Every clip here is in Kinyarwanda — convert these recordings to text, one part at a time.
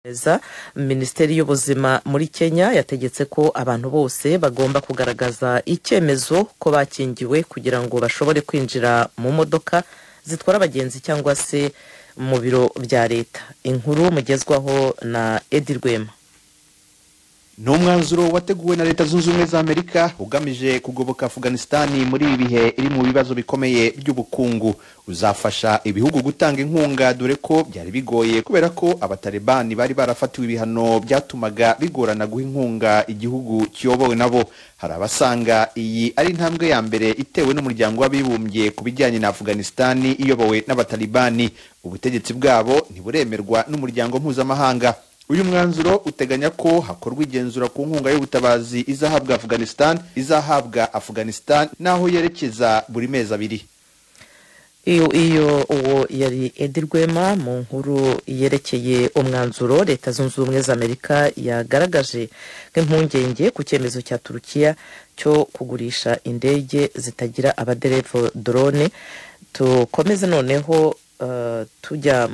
Eza minisiteri y'ubuzima muri kenya yategetse ko abantu bose bagomba kugaragaza icyemezo ko bakingiwe kugira ngo bashobore kwinjira mu modoka zitwara abagenzi cyangwa se mu biro bya leta inkuru mugezwaho na edi rwema ni umwanzuro wateguwe na leta zunze ubumwe za amerika ugamije kugoboka afganisitani muri ibi bihe iri mu bibazo bikomeye by'ubukungu uzafasha ibihugu gutanga inkunga dore ko byari bigoye kubera ko abatalibani bari barafatiwe ibihano byatumaga bigorana guha inkunga igihugu kiyobowe nabo hari abasanga iyi ari intambwe ya mbere itewe n'umuryango w'abibumbye ku bijyanye na afganisitani iyobowe n'abatalibani ubutegetsi bwabo ntiburemerwa n'umuryango mpuzamahanga uyu mwanzuro uteganya ko hakorwa igenzura ku nkunga y'ubutabazi izahabwa afghanistan izahabwa afghanistan n'aho yerekeza buri mezi abiri iyo iyo uwo yari edi rwema mu nkuru yerekeye umwanzuro leta zunze ubumwe za amerika yagaragaje nk'impungenge ku cyemezo cya turukiya cyo kugurisha indege zitagira abaderevu drone tukomeze noneho tujya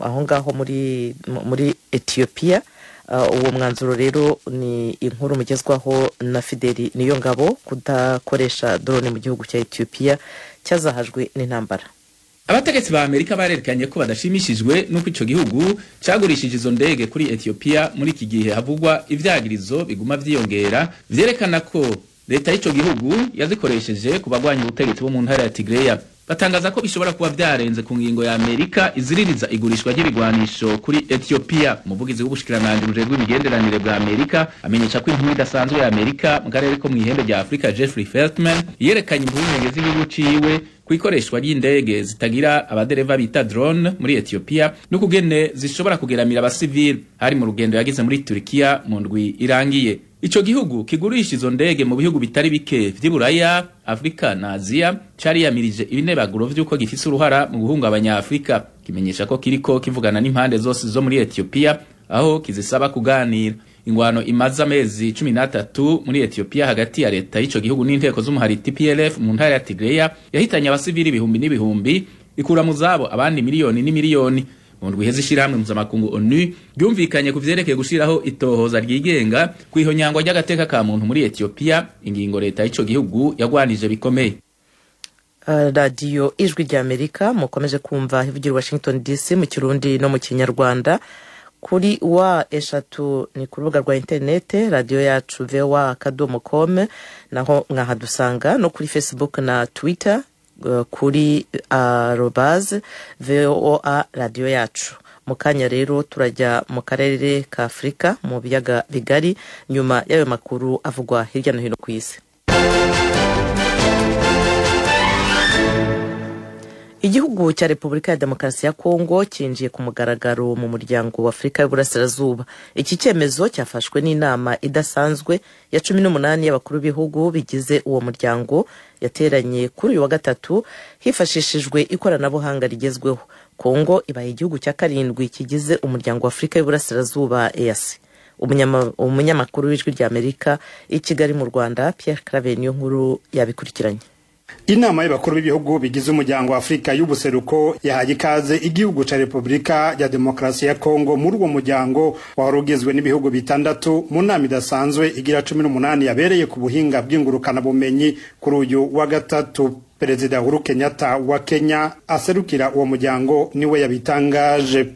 aho ngaho muri muri etiyopiya uwo mwanzuro rero ni inkuru mugezwaho na fideli niyo ngabo kudakoresha dorone mu gihugu cya etiyopiya cyazahajwe n'intambara abategetsi ba amerika barerekanye ko badashimishijwe n'uko icyo gihugu cyagurishije izo ndege kuri etiyopiya muri iki gihe havugwa ibyagirizo biguma byiyongera byerekana ko leta y'icyo gihugu yazikoresheje ku bagwanya ubutegetsi bo mu ntara ya tigireya batangaza ko bishobora kuba byarenze ku ngingo ya Amerika iziririza igurishwa ry'ibigwanisho kuri Ethiopia umuvugizi w'ubushikiranganji bujejwe imigenderanire bwa Amerika amenyesha ko inkuru idasanzwe ya Amerika mu karere ko mu ihembe rya Afurika Jeffrey Feltman yerekanye impungenge z'igihugu ciwe ku ikoreshwa ry'indege zitagira abadereva bita drone muri Ethiopia n'ukugene zishobora kugeramira abasivili hari mu rugendo yagize muri Turkiya mu ndwi irangiye Ico gihugu kigurisha izo ndege mu bihugu bitari bike vy'iburaya Afrika na Aziya cariyamirije ibinebaguro vy'uko gifise uruhara mu guhungabanya Afrika kimenyesha ko kiriko kivugana n'impande zose zo muri Ethiopia aho kizisaba kuganira ingwano imaze amezi 13 muri Ethiopia hagati ya leta y'ico gihugu n'inteko z'umuhariti PLF mu ntara ya Tigray yahitanye abasivili ibihumbi n'ibihumbi ikura mu zabo abandi miliyoni n'imiliyoni mu ndwi iheze ishyirahamwe mpuzamakungu onu ryumvikanye ku vyerekeye gushiraho itohoza ryigenga ku ihonyangwa ry'agateka ka muntu muri etiyopiya ingingo leta y'ico gihugu yagwanije bikomeye Uh, radiyo ijwi ry'amerika mukomeje kumva ivugira i washington dc mu kirundi no mu kinyarwanda kuri wa eshatu ni ku rubuga rwa interinete radiyo yacu vewa akadomo kome naho mwahadusanga no kuri facebook na twitter kuri arobaze voa radiyo yacu mu kanya rero turajya mu karere ka afurika mu biyaga bigari nyuma y'ayo makuru avugwa hirya no hino ku isi igihugu cya repubulika ya demokarasi ya kongo cyinjiye ku mugaragaro mu muryango wa afurika y'uburasirazuba iki cyemezo cyafashwe n'inama idasanzwe ya cumi n'umunani y'abakuru b'ibihugu bigize uwo muryango yateranye kuri uyu wa gatatu hifashishijwe ikoranabuhanga rigezweho kongo ibaye igihugu cya karindwi kigize umuryango wa afurika y'uburasirazuba eyasi umunyamakuru w'ijwi ry'amerika i kigali mu rwanda pierre claver niyo nkuru yabikurikiranye inama y'abakuru b'ibihugu bigize umuryango wa afurika y'ubuseruko yahaye ikaze igihugu cya repubulika ya demokarasi ya kongo muri uwo muryango wari ugizwe n'ibihugu bitandatu mu nama idasanzwe igira cumi n'umunani yabereye ku buhinga bw'ingurukanabumenyi kuri uyu wa gatatu perezida uhuru kenyatta wa kenya aserukira uwo muryango niwe yabitangaje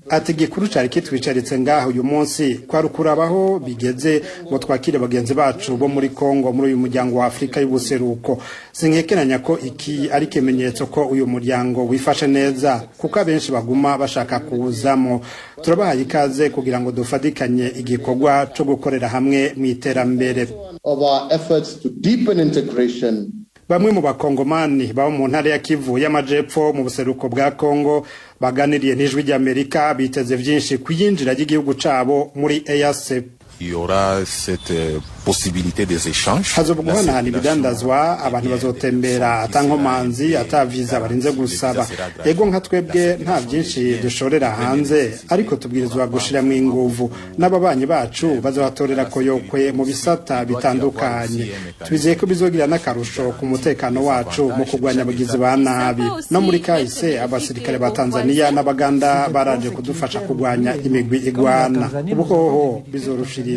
ati igikuru cyari kitwicaritse ngaho uyu munsi kwari ukurabaho bigeze ngo twakire bagenzi bacu bo muri kongo muri uyu muryango wa afurika y'ubuseruko sinkekeranya ko iki ari ikimenyetso ko uyu muryango wifashe neza kuko abenshi baguma bashaka kuwuzamo turabahaye ikaze kugira ngo dufatikanye igikorwa cyo gukorera hamwe mu iterambere bamwe mu bakongomani baba mu ntara ya kivu y'amajepfo mu buseruko bwa kongo baganiriye n'ijwi ry'amerika biteze byinshi ku iyinjira ry'igihugu cyabo muri eyase il y aura cette euh, possibilité des échanges. hazoba La guhanahana circulation ibidandazwa abantu bazotembera ata nkomanzi ata viza barinze gusaba ego nka twebwe nta byinshi dushorera hanze ariko tubwirizwa gushyiramo inguvu n'ababanyi bacu bazabatorera koyokwe mu bisata bitandukanye twizeye ko bizogira n'akarusho ku mutekano wacu mu kurwanya abagizi ba nabi no muri kahise abasirikare ba tanzania n'abaganda baraje kudufasha kurwanya imigwi igwana ubu hoho bizorushiriza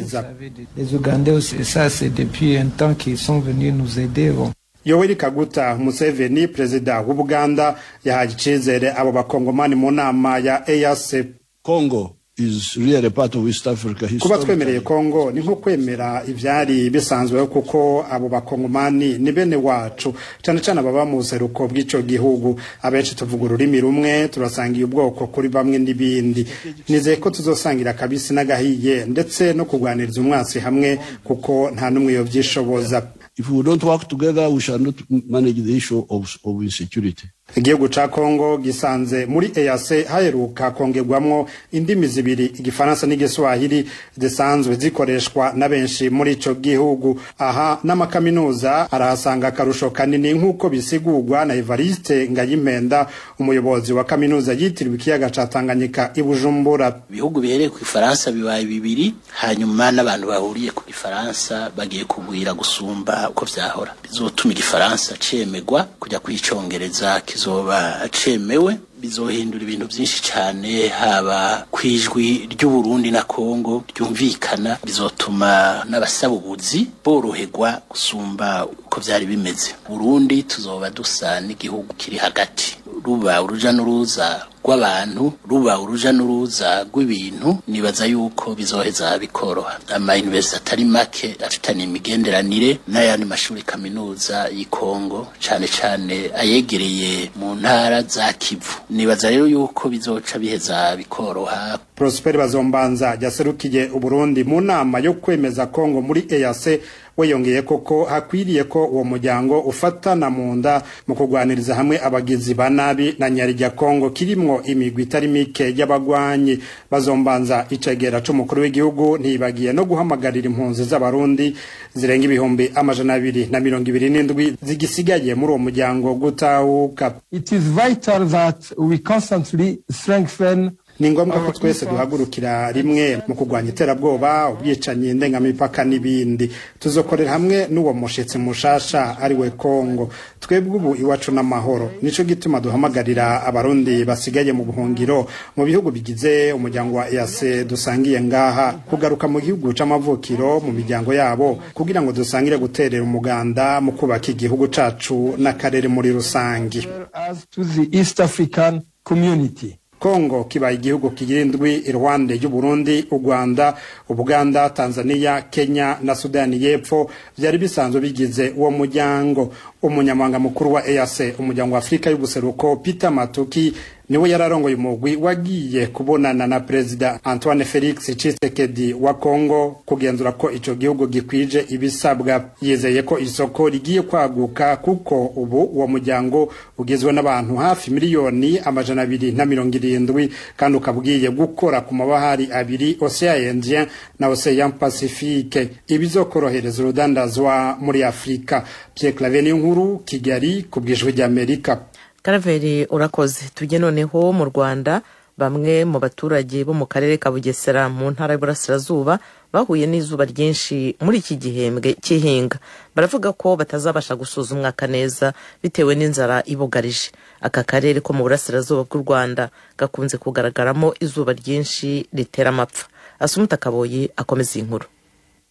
Les Ougandais aussi, ça c'est depuis un temps qu'ils sont venus nous aider. Bon. yoweri kaguta museveni perezida w'ubuganda yahaye icyizere abo bakongomani mu nama ya eac Congo is really a part of East Africa. kuba historically. twemereye kongo ni nko kwemera ibyari bisanzweho kuko abo bakongomani ni bene wacu cyane cyane ababa mu buseruko bw'icyo gihugu abenshi tuvuga ururimi rumwe turasangiye ubwoko kuri bamwe n'ibindi nizeye ko tuzosangira akabisi n'agahiye ndetse no kurwaniriza umwasi hamwe kuko nta n'umwe yobyishoboza If we don't work together, we shall not manage the issue of, of insecurity. igihugu ca kongo gisanze muri eac haheruka kongerwamwo indimi zibiri igifaransa n'igiswahili zisanzwe zikoreshwa na benshi muri ico gihugu aha n'amakaminuza arahasanga akarusho kanini nk'uko bisigurwa na evariste ngayimpenda umuyobozi wa kaminuza yitiriwe ikiyaga ca tanganyika i bujumbura ibihugu bihereye ku ifaransa bibaye bibiri hanyuma n'abantu bahuriye ku gifaransa bagiye kugwira gusumba uko vyahora bizotuma igifaransa cemegwa kujya kwicongereza kizoba cemewe bizohindura ibintu byinshi cyane haba kwijwi ry'uburundi na kongo ryumvikana bizotuma n'abasaba ubuzi boroherwa gusumba uko byari bimeze burundi tuzoba dusa n'igihugu kiri hagati ruba uruja n'uruza rw'abantu ruba uruja n'uruza rw'ibintu nibaza yuko bizoheza bikoroha amayuniversiti atari make afitanye imigenderanire n'ayandi mashuri kaminuza y'i kongo cane cane ayegereye mu ntara za kivu nibaza rero yuko bizoca biheza bikoroha prosper bazombanza yaserukiye uburundi mu nama yo kwemeza kongo muri eac weyongeye koko hakwiriye ko uwo muryango ufatana mu nda mu kurwaniriza hamwe abagizi ba nabi na nyarya kongo kirimwo imigwi itari mike y'abagwanyi bazombanza icegera c'umukuru w'igihugu ntibagiye no guhamagarira impunzi z'abarundi zirenga ibihumbi amajana abiri na mirongo ibiri n'indwi zigisigaye muri uwo muryango gutahuka It is vital that we constantly strengthen ni ngombwa ko twese duhagurukira rimwe mu kurwanya iterabwoba ubwicanyi ndengamipaka n'ibindi tuzokorera hamwe n'uwo mushyitsi mushasha ari we kongo twebwe ubu iwacu n'amahoro nicyo gituma duhamagarira abarundi basigaye mu buhungiro mu bihugu bigize umuryango wa eac dusangiye ngaha kugaruka mu gihugu c'amavukiro mu miryango yabo kugira ngo dusangire guterera umuganda mu kubaka igihugu cacu n'akarere muri rusange as to the East African community. kongo kibaye igihugu kigira indwi iruhande y'uburundi u rwanda ubuganda tanzania kenya na sudani y'epfo byari bisanzwe bigize uwo muryango umunyamabanga mukuru wa eac umuryango wa afurika y'ubuseruko peter matuki niwe yararongoye umugwi wagiye kubonana na perezida antoine felix tshisekedi wa kongo kugenzura ko ico gihugu gikwije ibisabwa yizeye ko isoko rigiye kwaguka kuko ubu uwo muryango ugizwe n'abantu hafi miliyoni amajana abiri na mirongo irindwi kandi ukaba ugiye gukora ku mabahari abiri ocean indien na ocean pacifique ibizokorohereza urudandazwa muri afurika pierre claver nkuru kigali ku bwijwi ry'amerika karaveri urakoze tujye noneho mu rwanda bamwe mu baturage bo mu karere ka bugesera mu ntara y'uburasirazuba bahuye n'izuba ryinshi muri iki gihembwe cy'ihinga baravuga ko batazabasha gusoza umwaka neza bitewe n'inzara ibugarije aka karere ko mu burasirazuba bw'u rwanda gakunze kugaragaramo izuba ryinshi ritera amapfa asumuta kaboyi akomeza iyi nkuru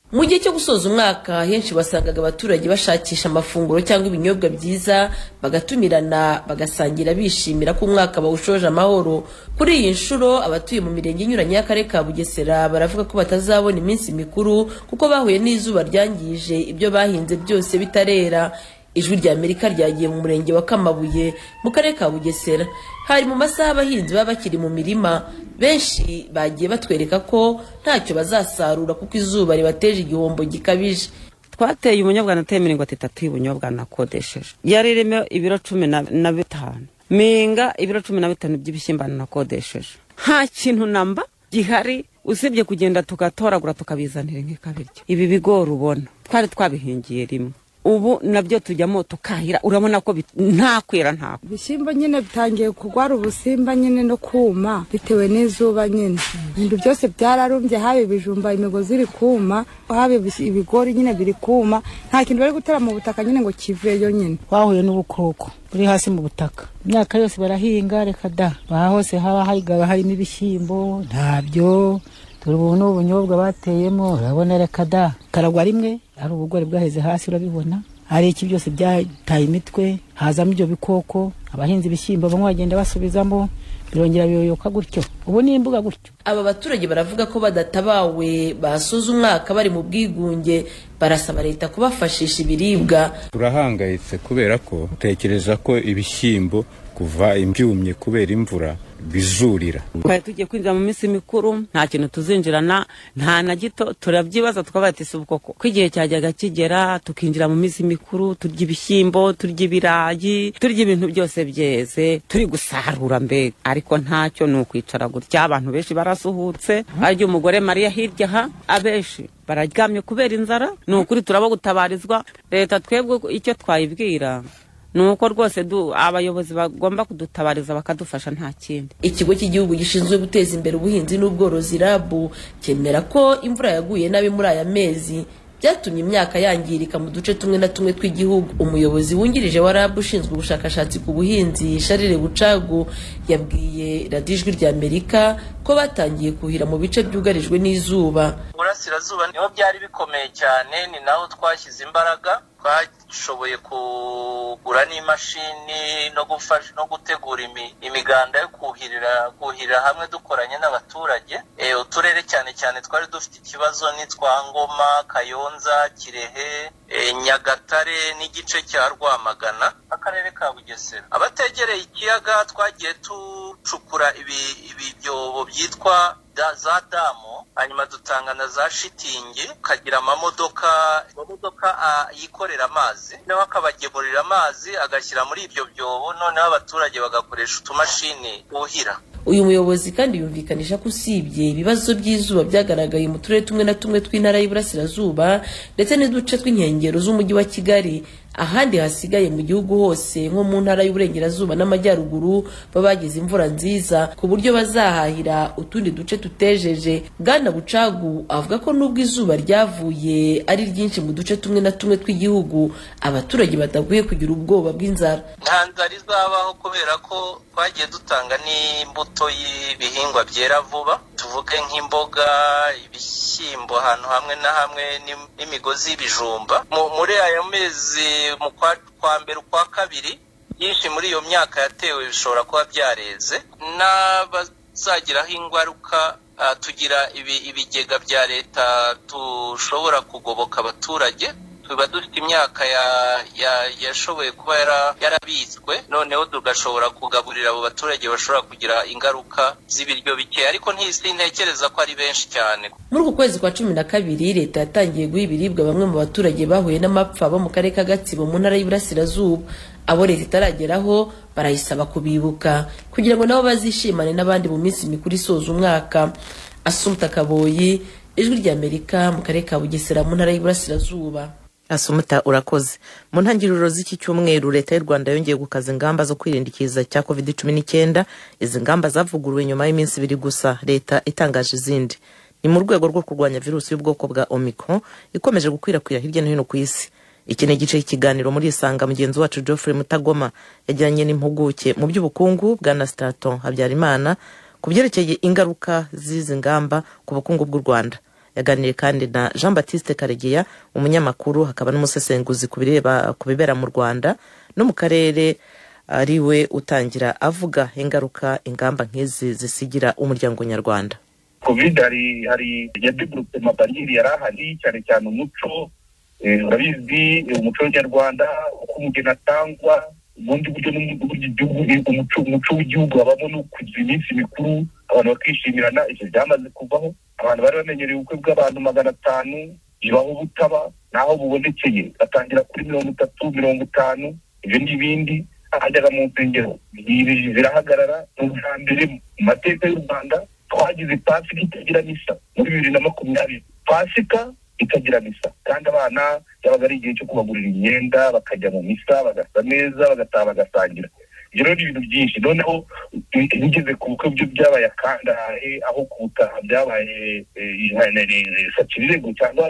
mu gihe cyo gusoza umwaka henshi wasangaga abaturage bashakisha amafunguro cyangwa ibinyobwa byiza bagatumirana bagasangira bishimira ko umwaka bawushoje amahoro kuri iyi nshuro abatuye mu mirenge inyuranye y'akarere ka bugesera baravuga ko batazabona iminsi mikuru kuko bahuye n'izuba ryangije ibyo bahinze byose bitarera ijwi rya amerika ryagiye mu murenge wa kamabuye mu karere ka bugesera hari mu masaha abahinzi baba bakiri mu mirima benshi bagiye batwereka ko ntacyo bazasarura kuko izuba ribateje igihombo gikabije twateye ubunyobwa nateye mirongo itatu y'ubunyobwa nakodesheje yaririmo ibiro cumi na na bitanu mpinga ibiro cumi na bitanu by'ibishyimbo nakodesheje nta kintu namba gihari usibye kugenda tugatoragura tukabizanira nk'ikabiryo ibi bigori ubona twari twabihingiye rimwe ubu nabyo tujyamo tukahira urabona ko bit- nta kwera nta ibishyimbo nyine bitangiye kurwara ubusimba nyine no kuma bitewe n'izuba nyine ibintu byose byararumbye haba ibijumba imigozi iri kuma haba ibis- ibigori nyine biri kuma nta kintu bari gutera mu butaka nyine ngo kiveyo nyine twahuye n'ubukoko buri hasi mu butaka imyaka yose barahinga reka da aha hose haba hagaba harimo ibishyimbo ntabyo turi ubu ni ubunyobwa bateyemo urabona reka da karagwa rimwe hari ubugori bwaheze hasi urabibona hari iki byose byataye imitwe hazamo ibyo bikoko abahinzi ibishyimbo bamwe bagenda basubizamo birongera biyoyoka gutyo ubu ni imbuga gutyo aba baturage baravuga ko badatabawe basoza umwaka bari mu bwigunge barasaba leta kubafashisha ibiribwa turahangayitse kubera ko tekereza ko ibishyimbo kuva ibyumye kubera imvura bizurira twari tugiye kwinjira mu minsi mikuru nta kintu tuzinjirana nta na gito turabyibaza tukabaye ati ubwoko ko igihe cyajyaga kigera tukinjira mu minsi mikuru turya ibishyimbo turya ibirayi turya ibintu byose byeze turi gusarura mbega ariko ntacyo ni ukwicara gutya abantu benshi barasuhutse arya umugore mariya hirya aha abenshi bararyamye kubera inzara ni ukuri turaba gutabarizwa leta twebwe icyo twayibwira ni uko rwose du- abayobozi bagomba kudutabariza bakadufasha nta kindi ikigo cy'igihugu gishinzwe guteza imbere ubuhinzi n'ubworozi rabu cyemera ko imvura yaguye nabi muri aya mezi byatumye imyaka yangirika mu duce tumwe na tumwe tw'igihugu umuyobozi wungirije wa rabu ushinzwe ubushakashatsi ku buhinzi sharire bucagu yabwiye radiyo ijwi rya amerika ko batangiye kuhira mu bice byugarijwe n'izuba burasirazuba niho byari bikomeye cyane ni naho twashyize imbaraga twashoboye kugura n'imashini no gufasha no gutegura imi- imiganda yo kuhirira kuhirira hamwe dukoranye n'abaturage Eh, uturere cyane cyane twari dufite ikibazo n'itwa ngoma kayonza kirehe eh, nyagatare n'igice cya rwamagana akarere ka bugesera abategereye ikiyaga twagiye ducukura ibi- ibibyobo byitwa da- za damu hanyuma dutanga na za shitingi ukagira amamodoka amamodoka ah, yikorera amazi noneho akabagemurira amazi agashyira muri ibyo byobo noneho abaturage bagakoresha utumashini buhira uyu muyobozi kandi yumvikanisha ko usibye ibibazo by'izuba byagaragaye mu turere tumwe na tumwe tw'intara y'iburasirazuba ndetse n'uduce tw'inkengero z'umujyi wa kigali ahandi hasigaye mu gihugu hose nko mu ntara y'uburengerazuba n'amajyaruguru baba bagize imvura nziza ku buryo bazahahira utundi duce tutejeje bwana bucagu avuga ko nubwo izuba ryavuye ari ryinshi mu duce tumwe na tumwe tw'igihugu abaturage badaguye kugira ubwoba bw'inzara nta nzara izabaho kubera ko twagiye dutanga n'imbuto y'ibihingwa byera vuba tuvuge nk'imboga ibishyimbo ahantu hamwe na hamwe n'im- n'imigozi y'ibijumba Mu- muri aya mezi mu kwa kwa mbere ukwa kabiri byinshi muri iyo myaka yatewe bishobora kuba byareze n'abazagiraho ingaruka ah, tugira ibi- ibigega bya leta dushobora kugoboka abaturage tuba dufite imyaka ya- ya- yashoboye kuba yara- yarabitswe noneho tugashobora kugaburira abo baturage bashobora kugira ingaruka z'ibiryo bike ariko ntekereza ko ari benshi cyane muri uku kwezi kwa cumi na kabiri leta yatangiye guha ibiribwa bamwe mu baturage bahuye n'amapfa bo mu karere ka gatsibo mu ntara y'iburasirazuba abo leta itarageraho barayisaba kubibuka kugira ngo nabo bazishimane n'abandi mu minsi mikuru isoza umwaka asumta kaboyi ijwi ry'amerika mu karere ka bugesera mu ntara y'iburasirazuba asumuta urakoze mu ntangiriro z'iki cyumweru leta y'u rwanda yongeye gukaza ingamba zo kwirinda ikiza cya covid cumi n'icyenda izi ngamba zavuguruwe nyuma y'iminsi ibiri gusa leta itangaje izindi ni mu rwego rwo kurwanya virusi y'ubwoko bwa omicron ikomeje gukwirakwira hirya no hino ku isi iki ni igice cy'ikiganiro muri isanga mugenzi wacu geoffrey mutagoma yajyanye n'impuguke mu by'ubukungu bwa na straton habyarimana ku byerekeye ingaruka z'izi ngamba ku bukungu bw'u rwanda yaganiriye kandi na jean batiste karegeya umunyamakuru hakaba n'umusesenguzi ku bireba- ku bibera mu rwanda no mu karere ari we utangira avuga ingaruka ingamba nk'izi zisigira umuryango nyarwanda covid hari hari yadevelope mabariyeri yari ahari cyane cyane umuco eh, urabizi eh, umuco nyarwanda uko umugeni atangwa ubundi buryo n'ubu- uburyo igihugu eh, umuco umuco w'igihugu habamo no kugira iminsi mikuru abantu bakishimirana ibyo byamaze kuvaho abantu bari bamenyereye ubukwe bw'abantu magana atanu bibaho butaba naho bubonekeye batangira kuri mirongo itatu mirongo itanu ibyo n'ibindi hajyaga mu nsengero zirahagarara ni ubwa mbere mu mateka y'u rwanda twagize pasika itagira misa muri bibiri na makumyabiri pasika itagira misa kandi abana byabaga ari igihe cyo kubagurira imyenda bakajya mu misa bagasa neza bagataha bagasangira ibyo rero ni ibintu byinshi noneho bigeze ku bukwe byo byabaye akangahe aho ku butaha byabaye sakirirego cyangwa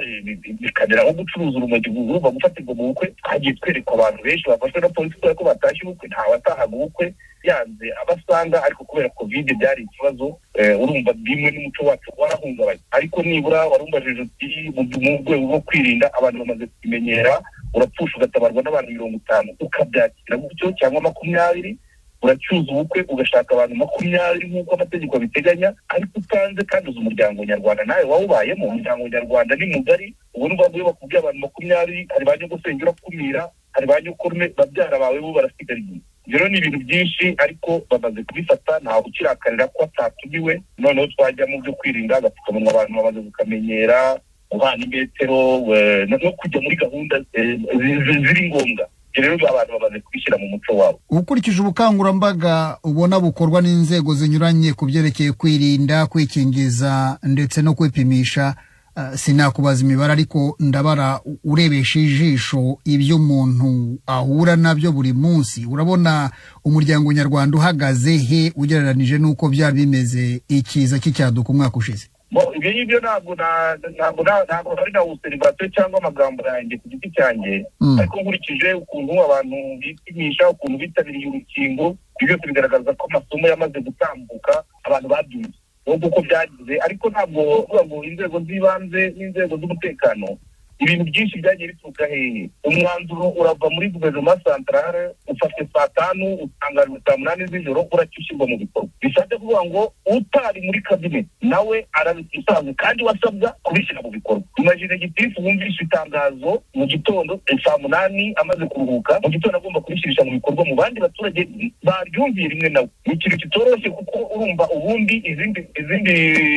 bikamera nko gucuruza urumogi ruva gufatirwa mu bukwe twagiye twereka abantu benshi bafashwe na polisi kubera ko batashye ubukwe ntawatahaga ubukwe yanze abasanga ariko kubera kovide byari ikibazo eh, urumva bimwe n'umuco wacu warahungabanye ariko nibura warumbajije uti mu mu rwego rwo kwirinda abantu bamaze kubimenyera urapfusha ugatabarwa n'abantu mirongo itanu ukabyakira gutyo cyangwa makumyabiri uracyuza ubukwe ugashaka abantu makumyabiri nk'uko amategeko abiteganya ariko utanze kandi uzi umuryango nyarwanda nawe wawubayemo umuryango nyarwanda ni mugari ubona ubu ngubu bakubwira abantu makumyabiri hari ba nyogosenge urakumira hari ba nyokurume babyara bawe bo barasigariye ibyo rero ni ibintu byinshi ariko bamaze kubifata ntawe ukirakarira ko atatumiwe noneho twajya mu byo kwirinda agapfukamunwa abantu bamaze kukamenyera guhana imetero eh, no no kujya muri gahunda eh, zi- zi- ziri ngombwa ibyo rero abantu bamaze kubishyira mu muco wabo ukurikije ubukangurambaga ubona bukorwa n'inzego zinyuranye ku byerekeye kwirinda kwikingiza ndetse no kwipimisha ah, sinakubaza imibare ariko ndabara u- urebesha ijisho ibyo umuntu ahura nabyo buri munsi urabona umuryango nyarwanda uhagaze he ugereranije n'uko byari bimeze ikiza cy'icyaduka umwaka ushize Bo, ibyo ngibyo ntabwo na- ntabwo na- ntabwo ari na userivasiyo cyangwa amagambo yanjye ku giti cyanjye Mm. ariko nkurikije ukuntu abantu bipimisha ukuntu bitabiriye urukingo ibyo byose bigaragaza ko amasomo yamaze gutambuka abantu babyumva nubwo uko byagize ariko ntabwo uvuga ngo inzego z'ibanze n'inzego z'umutekano ibintu byinshi byagiye bituruka hehe umwanzuro urava muri guverinoma santarare ufashe saa tanu usanga saa munani z'ijoro uracyo ushyirwa mu bikorwa bishatse kuvuga ngo utari muri kabineti nawe arabisanzwe kandi wasabwa kubishyira mu bikorwa imajine gitifu wumvishe itangazo mu gitondo eh, saa munani amaze kuruhuka mu gitondo agomba kubishyirisha mu bikorwa mu bandi baturage baryumviye rimwe nawe ni ikintu kitoroshye kuko urumva ubundi izindi izindi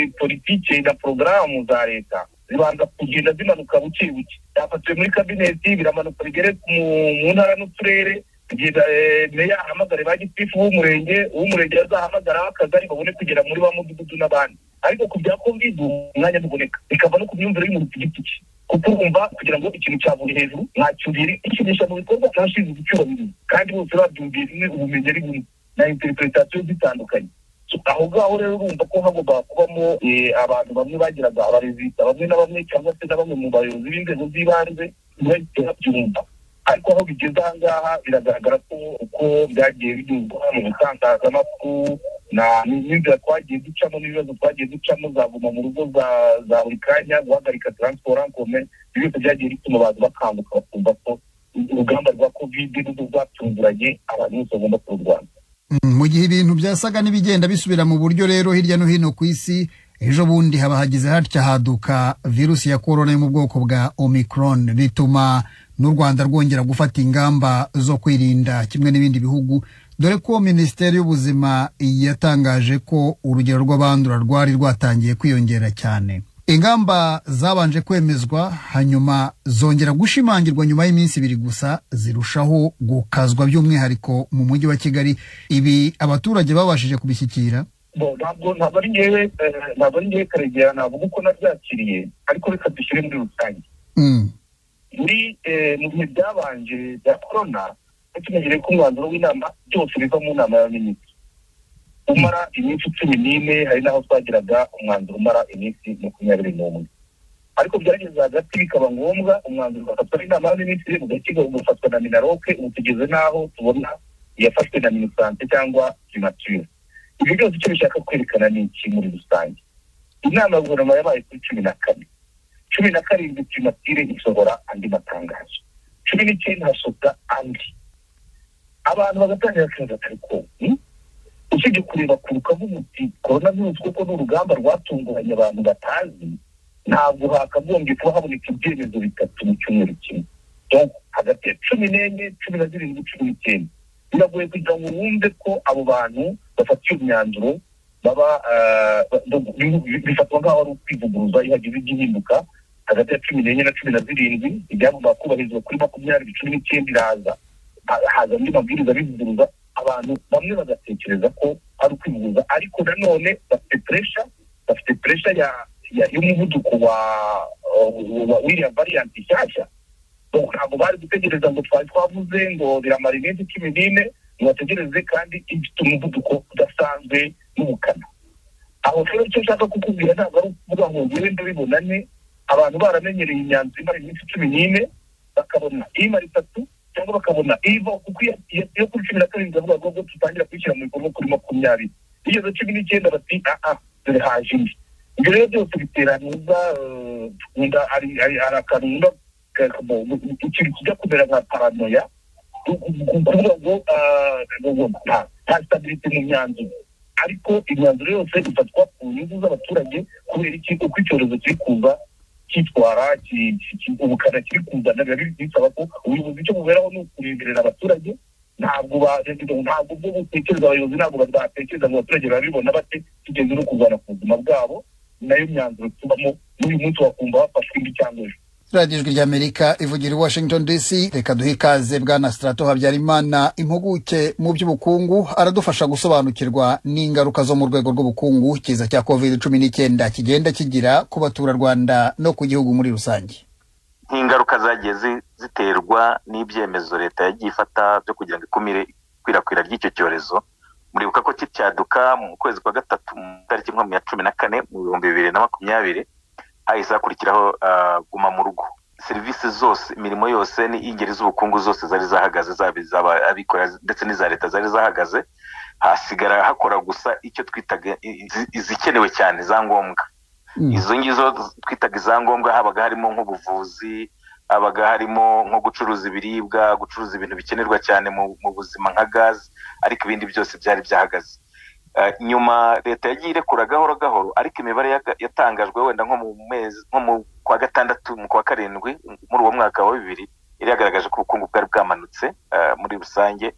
politike na porogaramu za leta zibanza kugenda zimanuka buke buke byafatiwe muri kabineti biramanuka bigere mu- mu ntara n'uturere kugeza eh, meya ahamagare ba gitifu w'umurenge uw'umurenge azahamagara akagari babone kugera muri wa mudugudu n'abandi ariko ku bya covid ubu umwanya ntuboneka bikava no ku myumvire y'umuntu ku giti cye kuko urumva kugira ngo ikintu cyaburi hejuru ntacyurire ikinisha mu bikorwa cyashinzwe icyubahiriza kandi bose babyumviye rimwe ubumenyi ari bumwe na interpretasiyo zitandukanye aho ngaho rero urumva ko hagomba kubamo eh, abantu bamwe bagiraga abarezida bamwe na bamwe cyangwa se na bamwe mu bayobozi b'inzego z'ibanze ntibahite babyumva ariko aho bigeze aha ngaha biragaragara ko uko byagiye binyuzwa mu butangazamakuru na n'inzira twagiye ducamo n'ibibazo twagiye ducamo za guma mu rugo za- za buri kanya guhagarika taransiporo ankome ibyo byose byagiye bituma abantu bakanguka bakumva ko urugamba rwa kovide n'ubwo rwatunguranye abantu bose bagomba kururwanya Mm, mu gihe ibintu byasaga n'ibigenda bisubira mu buryo rero hirya no hino ku isi ejo bundi haba hagize hatya haduka virusi ya korona yo mu bwoko bwa omicron bituma n'u rwanda rwongera gufata ingamba zo kwirinda kimwe n'ibindi bihugu dore ko minisiteri y'ubuzima yatangaje ko urugero rw'abandura rwari rwatangiye kwiyongera cyane ingamba zabanje kwemezwa hanyuma zongera gushimangirwa nyuma y'iminsi ibiri gusa zirushaho gukazwa by'umwihariko mu mujyi wa kigali ibi abaturage babashije kubishyikira Bo, ntabwo ntabwo ari ngewe eh, ntabwo ari ngewe karegera navuga uko nabyakiriye ariko reka dushyire muri rusange Mm. muri eh, mu bihe byabanje bya korona tumenyereye ko umwanzuro w'inama byose biva mu nama y'abaminisitiri umara iminsi cumi n'ine hari n'aho twagiraga umwanzuro umara iminsi makumyabiri n'umwe ariko byageze hagati bikaba ngombwa umwanzuro ugafatwa n'inama y'abaminisitiri ugakirwa ugafatwa na minaroke ubu tugeze n'aho tubona iyafashwe na minisante cyangwa primature ibyo byose icyo bishaka kwerekana ni iki muri rusange inama ya guverinoma yabaye kuri cumi na kane cumi na karindwi primatire isohora andi matangazo cumi n'icyenda hasohoka andi abantu bagatangira akazi akariko usibye kureba ku rukavuga uti korona virusi kuko ni urugamba rwatunguranye abantu batazi ntabwo hakagombye kuba haboneka ibyemezo bitatu mu cyumweru kimwe Donc, hagati ya cumi n'enye cumi na zirindwi cumi n'icyenda biragoye kugira ngo wumve ko abo bantu bafata iyo myanzuro baba eh, ba- ba- bi- bi- bifatwa nk'aho ari ukwivuguruza iyo hagize ijya ihinduka hagati ya cumi n'enye na cumi na zirindwi ibyagombaga kubahirizwa kuri makumyabiri cumi n'icyenda iraza Ha- haza andi mabwiriza abivuguruza abantu bamwe bagatekereza ko ari ukwivuguruza ariko nanone bafite puresha bafite puresha ya ya- y'umuvuduko wa wa- w'iriya variyanti nshyashya Donc, ntabwo bari gutegereza ngo twari twavuze ngo biramara iminsi cumi n'ine ngo bategereze kandi ifite umuvuduko udasanzwe n'ubukana aho rero icyo nshaka kukubwira ntabwo ari ukuvuga ngo ngende bibonane abantu baramenyereye imyanzuro imara iminsi cumi n'ine bakabona imara itatu cyangwa bakabona iva kuko iyo iyo kuri cumi na karindwi bavuga ngo ngo tutangira kuyishyira mu bikorwa kuri makumyabiri igeze cumi n'icyenda bati aha dore haje indi ibyo rero byose bitera ntuza eh, nkunda hari hari hari akantu nkunda ka- ka- mu- mu- ikintu kijya kumera nka paranoya kuvuga ngo ah, ngo nta- nta stability mu myanzuro ariko imyanzuro yose ifatwa ku nyungu z'abaturage kubera iki uko icyorezo kiri kuza cyitwara ki- ki- ki- ubukana kiri kuzana biba bi- bisaba ko ubuyobozi icyo buberaho ni ukureberera abaturage ntabwo ba ntabwo bwo butekereza abayobozi ntabwo batekereza ngo abaturage babibona bate tugeze no kurwana ku buzima bwabo nayo myanzuro tubamo n'uyu munsi wakumva bafashwe indi cyangwa ejo radiyo ijwi ry'amerika ivugira i washington dc reka duhe ikaze bwana sitarato habyarimana impuguke mu by'ubukungu aradufasha gusobanukirwa n'ingaruka zo mu rwego rw'ubukungu kiza cya covid cumi n'icyenda kigenda kigira ku baturarwanda no ku gihugu muri rusange nk'ingaruka zagiye zi- ziterwa n'ibyemezo leta yagiye ifata byo kugira ngo ikumire ikwirakwira ry'icyo cyorezo muribuka ko kicyaduka mu kwezi kwa gatatu mu tariki nka ya cumi na kane mu bihumbi bibiri na makumyabiri hahise hakurikiraho ah, guma mu rugo serivisi zose imirimo yose n'ingeri z'ubukungu zose zari zahagaze zaba iz'abikorera ndetse n'iza leta zari zahagaze hasigara hakora gusa icyo twitaga i- i- izikenewe cyane za ngombwa izo ngizo twitaga izangombwa habaga harimo nk'ubuvuzi habaga harimo nko gucuruza ibiribwa gucuruza ibintu bikenerwa cyane mu, mu buzima nka gazi ariko ibindi byose byari byahagaze Eh, nyuma leta yagiye irekura gahoro gahoro ariko imibare yaga- yatangajwe wenda nko mu mezi nko mu kwa gatandatu mu kwa karindwi muri uwo mwaka wa bibiri yari yagaragaje ko ubukungu bwari bwamanutse eh, muri rusange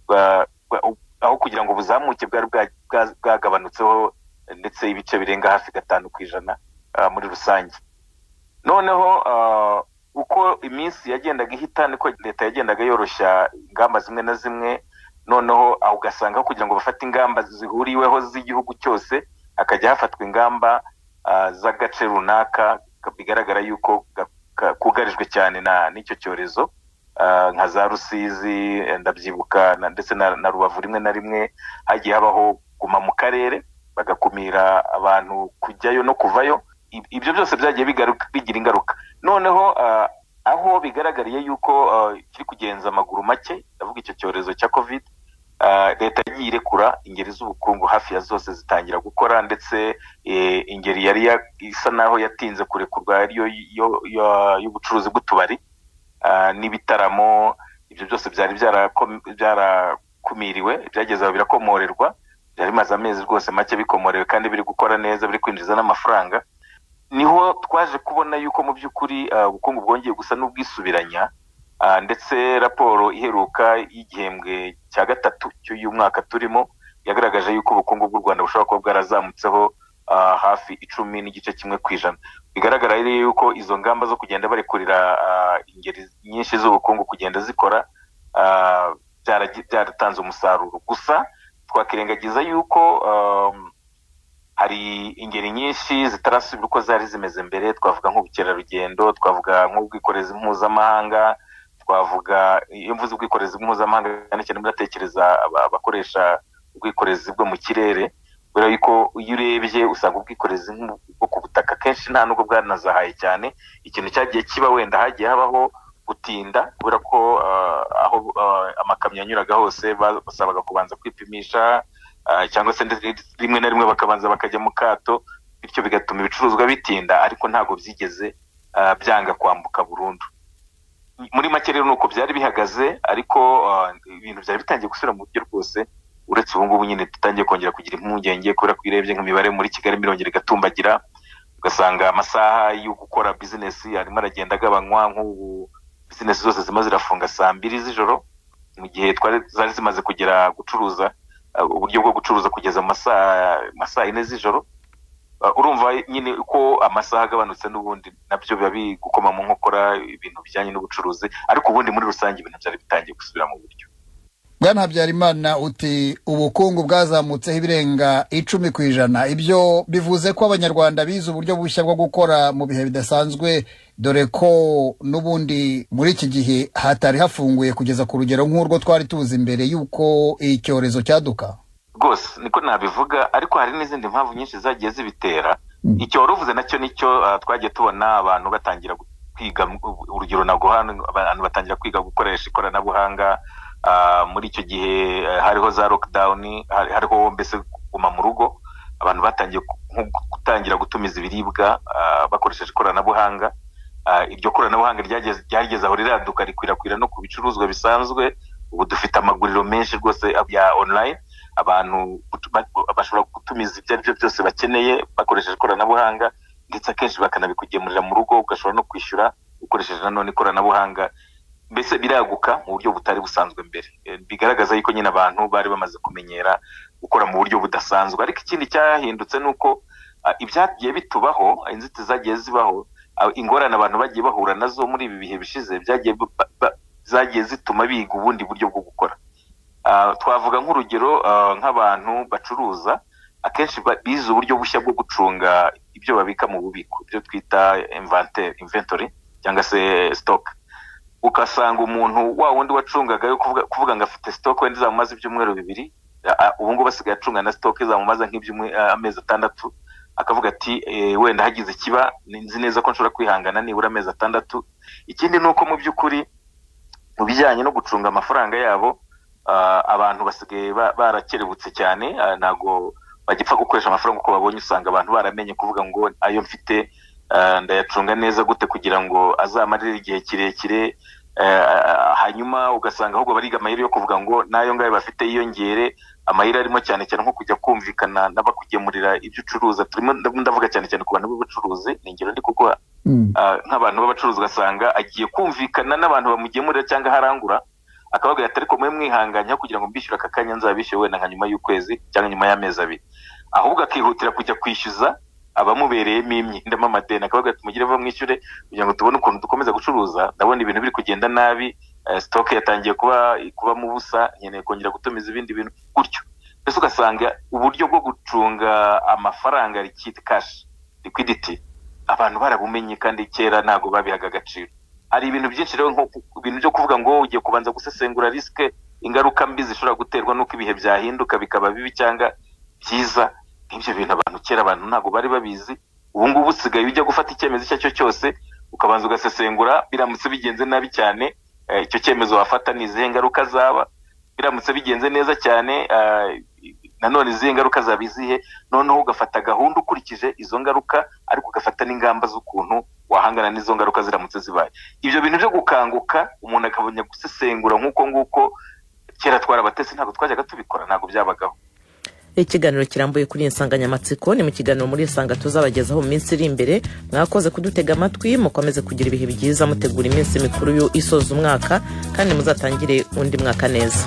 bwa- bwa- aho kugira ngo buzamuke bwari bwa- bwa- bwagabanutseho ndetse ibice birenga hafi gatanu ku ijana ah, muri rusange noneho ah, uko iminsi yagendaga ihita niko leta yagendaga yoroshya ingamba zimwe na zimwe noneho aho ugasanga aho kugira ngo bafate ingamba zihuriweho z'igihugu cyose hakajya hafatwa ingamba ah, z'agace runaka bigaragara yuko ga- ka- kugarijwe cyane na- n'icyo cyorezo Ah, nka za rusizi eh, ndabyibuka na- ndetse na na rubavu rimwe na rimwe hagiye habaho guma mu karere bagakumira abantu kujyayo no kuvayo I- ibyo byose byagiye bigaruka- bigira ingaruka noneho ah, aho bigaragariye yuko ah, kiri kugenza amaguru make ndavuga icyo cyorezo cya covid ah, leta yagiye irekura ingeri z'ubukungu hafi ya zose zitangira gukora ndetse eh, ingeri yari ya- isa naho yatinze kurekurwa ariyo yo- yo- y'ubucuruzi bw'utubari ah, n'ibitaramo ibyo byose byari byarako- byarakumiriwe byageze aho birakomorerwa byari bimaze amezi rwose make bikomorewe kandi biri gukora neza biri kwinjiza n'amafaranga niho twaje kubona yuko mu by'ukuri ah, ubukungu bwongeye gusa n'ubwisubiranya Ah, ndetse raporo iheruka y'igihembwe cya gatatu cy'uyu mwaka turimo yagaragaje yuko ubukungu bw'u rwanda bushobora kuba bwarazamutseho ah, hafi icumi n'igice kimwe ku ijana bigaragara rero yuko izo ngamba zo kugenda barekurira ah, ingeri nyinshi z'ubukungu kugenda zikora ah, byaragi- byaratanze umusaruro gusa twakirengagiza yuko um, hari ingeri nyinshi zitarasubira uko zari zimeze mbere twavuga nk'ubukerarugendo twavuga nk'ubwikorezi mpuzamahanga twavuga iyo mvuze ubwikorezi mpuzamahanga cyane cyane muratekereza aba- abakoresha ubwikorezi bwo mu kirere kubera yuko iyo urebye usanga ubwikorezi nk'u- bwo ku butaka kenshi nta nubwo bwanazahaye cyane ikintu cyagiye kiba wenda hagiye habaho gutinda kubera ko ah, aho ah, amakamyo yanyuraga hose ba- basabaga kubanza kwipimisha ah, cyangwa se ndetse rimwe na rimwe bakabanza bakajya mu kato bityo bigatuma ibicuruzwa bitinda ariko ntabwo byigeze ah, byanga kwambuka burundu muri make rero ni uko byari bihagaze ariko ah, ibintu byari bitangiye gusubira mu buryo rwose uretse ubu ngubu nyine dutangiye kongera kugira impungenge kubera ko iyo urebye nk'imibare muri kigali mirongera igatumbagira ugasanga amasaha yo gukora bizinesi arimo aragenda agabanywa nk'ubu bizinesi zose zirimo zirafunga saa mbiri z'ijoro mu gihe twari zari zimaze kugera gucuruza ah, uburyo bwo gucuruza kugeza mu masaa ma saa yine z'ijoro Ah, urumva nyine uko amasaha agabanutse n'ubundi nabyo biba biri gukoma mu nkokora ibintu bijyanye n'ubucuruzi ariko ubundi muri rusange ibintu byari bitangiye gusubira mu buryo bwana habyarimana uti ubukungu bwazamutseho ibirenga icumi ku ijana ibyo bivuze ko abanyarwanda bize uburyo bushya bwo gukora mu bihe bidasanzwe dore ko n'ubundi muri iki gihe hatari hafunguye kugeza ku rugero nk'urwo twari tuzi mbere y'uko icyorezo cyaduka rwose niko nabivuga ariko hari n'izindi mpamvu nyinshi zagiye zibitera icyo wari uvuze nacyo nicyo ah, twagiye tubona abantu batangira kwiga urugero naguha abantu batangira kwiga gukoresha ikoranabuhanga ah, muri icyo gihe eh, hariho za lockdown hari- hariho mbese kuguma mu rugo abantu batangiye ku- nko gutangira gutumiza ibiribwa ah, bakoresheje ikoranabuhanga Ah, iryo koranabuhanga ryageze- ryageze aho riraduka rikwirakwira no ku bicuruzwa bisanzwe ubu dufite amaguriro menshi rwose ya online abantu gutu- ba- bashobora gutumiza ibyo ari byo byose bakeneye bakoresheje ikoranabuhanga ndetse akenshi bakanabikugemurira mu rugo ugashobora no kwishyura ukoresheje nanone ikoranabuhanga mbese biraguka mu buryo butari busanzwe mbere Eh, bigaragaza yuko nyine abantu bari bamaze kumenyera gukora mu buryo budasanzwe ariko ikindi cyahindutse ni uko ah, ibyagiye bitubaho inzitizi zagiye zibaho ah, ingorane abantu bagiye bahura nazo muri ibi bihe bishize byagiye bu- ba- ba- zagiye zituma biga ubundi buryo bwo gukora Ah, twavuga nk'urugero ah, nk'abantu bacuruza akenshi ba- bize uburyo bushya bwo gucunga ibyo babika mu bubiko ibyo twita inventaire- inventory cyangwa se stock ugasanga umuntu wa wundi wacungaga yo kuvuga, kuvuga ngo afite stock wenda izamumaze ibyumweru bibiri a- a- ubu ngubu asigaye acunga na stock izamumaza nk'amezi atandatu akavuga ati eh, wenda hagize ikiba ni- nzi neza ko nshobora kwihangana nibura amezi atandatu ikindi ni uko mu by'ukuri mu bijyanye no gucunga amafaranga yabo ah, abantu basigaye ba- barakerebutse cyane ah, ntago bagipfa gukoresha amafaranga uko babonye usanga abantu baramenye kuvuga ngo ayo mfite ah, ndayacunga neza gute kugira ngo azamarire igihe kirekire ah, hanyuma ugasanga ahubwo bariga amayeri yo kuvuga ngo n'ayo ngayo bafite yiyongere amayeri arimo cyane cyane nko kujya kumvikana n'abakugemurira ibyo ucuruza turimo ndavuga cyane cyane ku bantu b'ubucuruzi ni ingero ndi kuguha Ah, nk'abantu b'abacuruzi ugasanga agiye kumvikana n'abantu bamugemurira cyangwa aharangura akababwira ati ariko mwe mwihanganyeho kugira ngo mbishyure aka kanya nzabishyure wenda nka nyuma y'ukwezi cyangwa nyuma y'amezi abiri ahubwo akihutira kujya kwishyuza abamubereyemo imye ndamo amadeni akababwira ati mugire vuba mwishyure kugira ngo tubone ukuntu dukomeza gucuruza ndabona ibintu biri kugenda nabi eh, stock yatangiye kuba kubamo ubusa nkeneye kongera gutumiza ibindi bintu gutyo mbese ugasanga uburyo bwo gucunga amafaranga liquid cash liquidity abantu barabumenye kandi kera ntabwo babihaga agaciro hari ibintu byinshi rero nko ku- ibintu byo kuvuga ngo ugiye kubanza gusesengura risike ingaruka mbi zishobora guterwa n'uko ibihe byahinduka bikaba bibi cyangwa byiza nk'ibyo bintu abantu kera abantu ntabwo bari babizi ubu ngubu usigaye ujya gufata icyemezo icyo ari cyo cyose ukabanza ugasesengura biramutse bigenze nabi cyane eh, icyo cyemezo wafata ni izihe ngaruka zaba biramutse bigenze neza cyane eh, nanone izihe ngaruka zaba izihe noneho ugafata gahunda ukurikije izo ngaruka ariko ugafata n'ingamba z'ukuntu wahangana n'izo ngaruka ziramutse zibaye ibyo bintu byo gukanguka umuntu akabona gusesengura nk'uko nguko kera twarabatesi ntabwo twajyaga tubikora ntabwo byabagaho ikiganiro kirambuye kuri iyi nsanganyamatsiko ni mu kiganiro muri isanga tuzabagezaho mu minsi iri imbere mwakoze kudutega amatwi mukomeze kugira ibihe byiza mutegura iminsi mikuru yo isoza umwaka kandi muzatangire undi mwaka neza